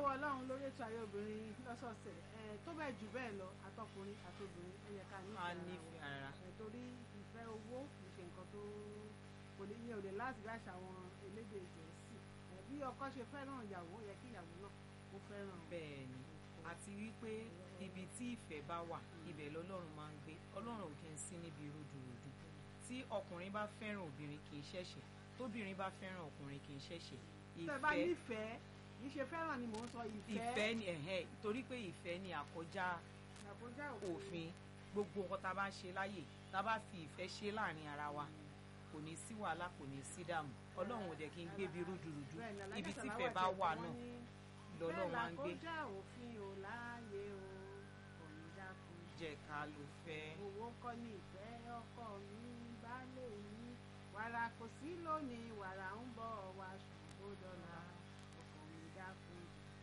lọ́wọ́ ọlọ́run lórí ètò ayé obìnrin lọ́sọ̀ọ̀sẹ̀ ẹ̀ tó bẹ́ẹ̀ jù bẹ́ẹ̀ lọ àtọkùnrin àtobìnrin ó yẹ ká a nífẹ̀ẹ́ ara nífẹ̀ẹ́ wa ara ẹ̀ torí ìfẹ́ owó kì í ṣe nǹkan tó kò lè yẹ òde láti bí àṣà àwọn elédè gẹ̀ẹ́sì ẹ̀ bí ọkọ ṣe fẹ́ràn ìyàwó yẹ kí ìyàwó náà kó fẹ́ràn bẹ́ẹ̀ ni àti wípé ibi tí ìfẹ́ bá wà ibẹ̀ lọ́lọ́run máa ń gbé ọlọ́run ò kí ń sí níbi rúdurùdu tí ọkùnrin bá fẹ́ràn obìnrin kì í ṣẹ̀ṣẹ̀ tóbìnrin bá fẹ́ràn ọkùnrin kì í ṣẹ̀ṣẹ̀ tẹ́ bá nífẹ̀ẹ́ kì í ṣe fẹ́ràn ni mò ń sọ ìfẹ́ ìfẹ́ ni ẹ̀hẹ́ torí pé ìfẹ́ ni àkọjá àkójá òfin gbogbo nǹkan tá a bá ń ṣe láyè tá a bá fi ìfẹ́ ṣe láàrin ara wa kò ní sí wàhálà kò ní sí dààmú ọlọ́run ò dẹ̀ kí n gbé bi rúdurùdu Bẹ́ẹ̀ ni, Alájà ibi tí Sàláwà ìfẹ́ bá tiẹ̀ wà kọ́ náà wọ́n ní, lọ́lọ́run máa ń gbé bẹ́ẹ̀ làkójá òfin ò láàyè o kò ní dákun jẹ́ ká ló fẹ́ owó kọ́ ní ìfẹ́ ọkọ mi baálé mi wàrà kò sí lónìí wàrà ń bọ̀ wá ṣùgbọ́n dọ́là ọkọ mi dákun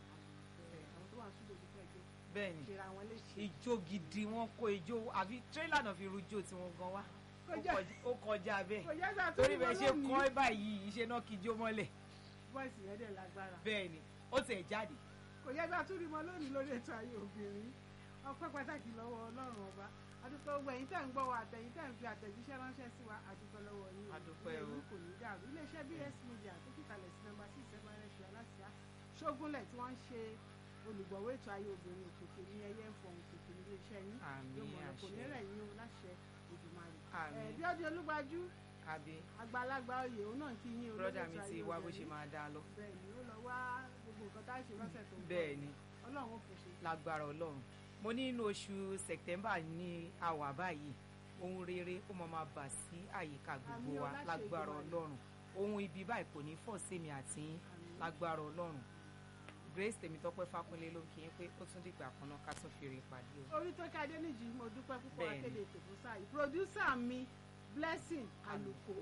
ìfẹ́ àwọn tó wà ń súdò fífẹ́ jó bẹ́ẹ̀ ni ṣera wọn léṣe. ijó gidi wọn kó ijó àbí tírélà náà fi rujó tí wọ́n gan wá Ó Kọjá- kọjá- ó kọjá bẹ́ẹ̀ kò yẹ ká tó torí ní bẹ́ẹ̀ ṣe wọn kọ́ lónìí. báyìí iṣẹ́ náà kí ijó mọ́lẹ̀ bọ́ìsì yẹn dẹ̀ lágbára bẹ́ẹ̀ ni ó tẹ̀ jáde kò yẹ ká tó ní wọn lónìí lórí ètò ayé obìnrin ọpẹ́ pàtàkì lọ́wọ́ ọlọ́run ọba adúpẹ́ gbogbo ẹ̀yin tẹ́ ń gbọ́ wa àtẹ̀yin tẹ́ ń fi àtẹ̀jíṣẹ́ ránṣẹ́ sí wa adúpẹ́ lọ́wọ́ yín o. Adúpẹ́ Ilé o. yín kò ní dàrú iléeṣẹ́ bs media tó fìkàlẹ̀ sí nọ́mbà six seven rẹ̀ aláṣà ṣógúnlẹ̀ tí wọ́n ń ṣe olùgbọ̀wọ́ ètò ayé obìnrin òkèké ní ẹyẹ ń fọhùn òkèké ní iléeṣẹ́ yín Àmín, yóò mọ̀ ọ́ kò ní àṣẹ. rẹ̀ yín o láṣẹ Èdùmàrè. Àmín. Ẹ̀, bí ọdún olúgbájú àbí àgbàlagbà oyè òun náà kí yín o lórí brọ́dà ètò mi ayé ti wá bó ṣe obìnrin. máa dá lọ bẹ́ẹ̀ ni ó lọ wá gbogbo nǹkan tá a ṣe lọ́sẹ̀ tó ń bọ̀ bẹ́ẹ̀ ni ọlọ́run ó fò ṣe. lágbára ọlọ́run mo ní inú oṣù sẹ̀tẹ́mbà ní àwà báyìí ohun rere ó máa máa bà sí àyíká gbogbo Àmín o, wa láṣẹ lágbára Èdùmàrè. ọlọ́run ohun ibi báyìí kò ní fọ́ sí mi àti yín Àmín. lágbára ọlọ́run grace tèmítọ́pẹ́ fákúnlé ló ń kí yín pé ó tún dìgbà kan náà ká tún fi rí ìpàdé o. orí tó ká adéníjì mo dúpẹ́ púpọ̀ Bẹ́ẹ̀ni. akéde ètò fún sáà yìí pòdúsà mi blessing àlùkò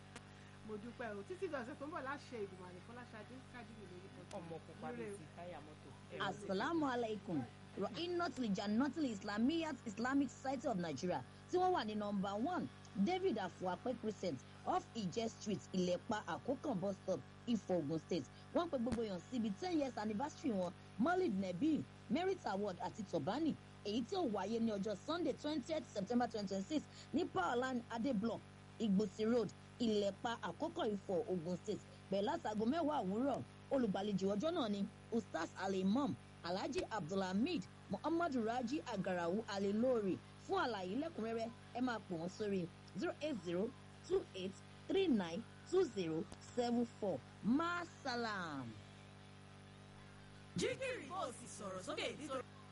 mo dúpẹ́ o títí dọ̀sẹ̀ tó ń bọ̀ láṣẹ Èdùmàrè fọláṣadé kájúlẹ̀ lórí pọ̀jù. ọmọ pupa bíi ti táyà mọ́tò. asalaamu alaikum rahinotul janotul islamiyat islamic society of nigeria tí wọ́n wà ní nọ́mbà one david afuape crescent off ije street ìlẹ̀pa àkókàn bus stop ifọ̀ ogun state wọ́n pe gbogbo èèyàn síbi ten years anniversary wọn maulid nebi merit award àti tobani èyí tí ó wáyé ní ọjọ́ sunday twentieth september twenty twenty six ní powerline adé block ìgbòsí road ìlẹ̀pa àkókò ifọ̀ ogun state bẹ̀rẹ̀ látago mẹ́wàá òwúrọ̀ olùgbàlejò ọjọ́ náà ni ustaz alimam alhaji abdulhamid muhammadu raji agarawu alilori fún àlàyé lẹ́kùnrẹ́rẹ́ ẹ máa pè wọ́n sórí zero eight zero two eight three nine two zero seven four masalam. jígìrì bó o sì sọ̀rọ̀ sókè nítorí